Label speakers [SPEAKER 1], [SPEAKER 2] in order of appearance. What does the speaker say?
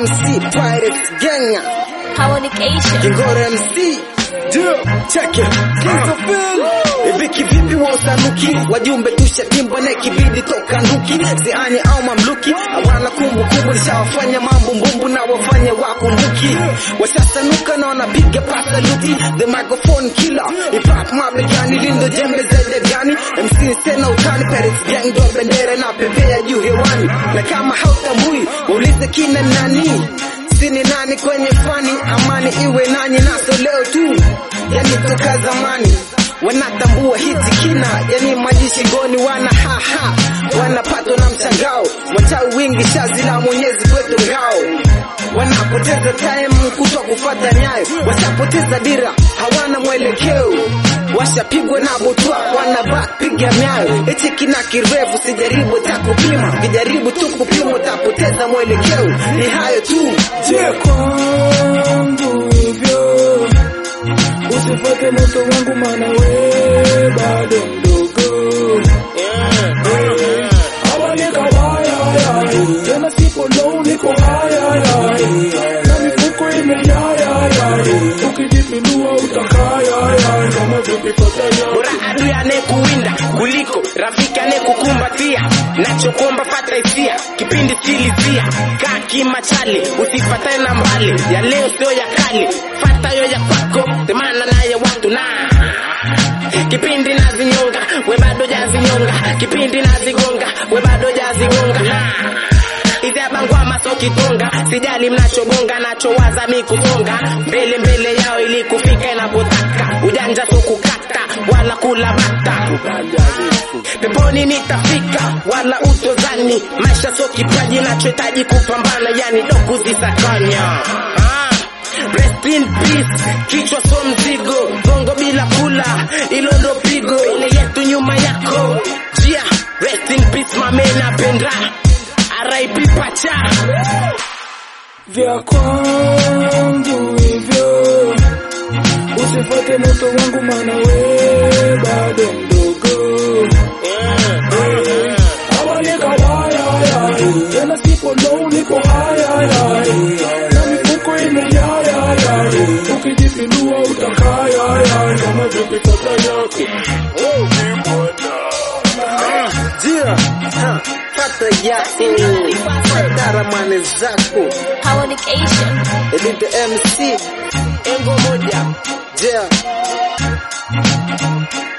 [SPEAKER 1] MC Pirates Genya
[SPEAKER 2] Communication.
[SPEAKER 1] Kingora MC Ndio, check it. Kings of Bill. Ibiki vipi wa usanuki wajumbe tusha timba na kibidi toka nduki zianye au mamluki hawana kumbukumbu nishawafanya mambo mbumbu na wafanye wakumbuki washasanuka na wanapiga pasaluti the microphone killer hip hop mabegani lindo jembe zaidi gani MC tena utani Paris gang ndo bendera na pepea juu hewani na kama hautambui waulize kina nani sini nani kwenye fani amani iwe nanyi naso leo tu yani toka zamani wanatambua hiti kina yani maji shingoni wana haha wanapatwa na mshangao wachawi wingi shazi la mwenyezi kwetu ngao wanapoteza time kutwa kufata nyayo washapoteza dira hawana mwelekeo washapigwa na butwa wanabak piga myayo eti kina kirefu sijaribu takupima kijaribu tu kupima utapoteza mwelekeo ni hayo tu
[SPEAKER 3] Je, kwangu hivyo usifate moto wangu, maana we bado mdogo. Hawa ni kabaya, tena sipo low, niko haya na mifuko imejaa, ukijipindua utakaya kama vipi pataya
[SPEAKER 4] bora adui anayekuwinda kuliko rafiki anayekukumbatia nachokuomba fata hisia kipindi silizia kaa kimachale usifatane na mbali ya leo sio ya kale fata yo ya kwako semana naye watu na kipindi nazinyonga we bado jazinyonga kipindi nazigonga we bado jazigonga izabangwama so kitonga sijali mnachogonga nachowaza mi kusonga mbele mbele yao ili kufika inapotaka ujanja so kukata wala kula bata peponi nitafika wala utozani maisha so kipaji nachohitaji kupambana yani doku zisakanya ah. Rest in peace, kichwa so mzigo, gongo bila kula, ilo ndo pigo, ile yetu nyuma yako. Jia, rest in peace mame napenda, R.I.P pacha.
[SPEAKER 3] vya kwangu hivyo, usifate moto wangu, maana we bado mdogo. Hawa ni kabaya, tena sipo low, niko haya na mifuko imejaa, ukijipindua utakaya kama vipi tata yako
[SPEAKER 1] Jia, ha, fata yako fata ramani zako
[SPEAKER 2] Communication.
[SPEAKER 1] Elite MC
[SPEAKER 4] Engo moja,
[SPEAKER 1] Jia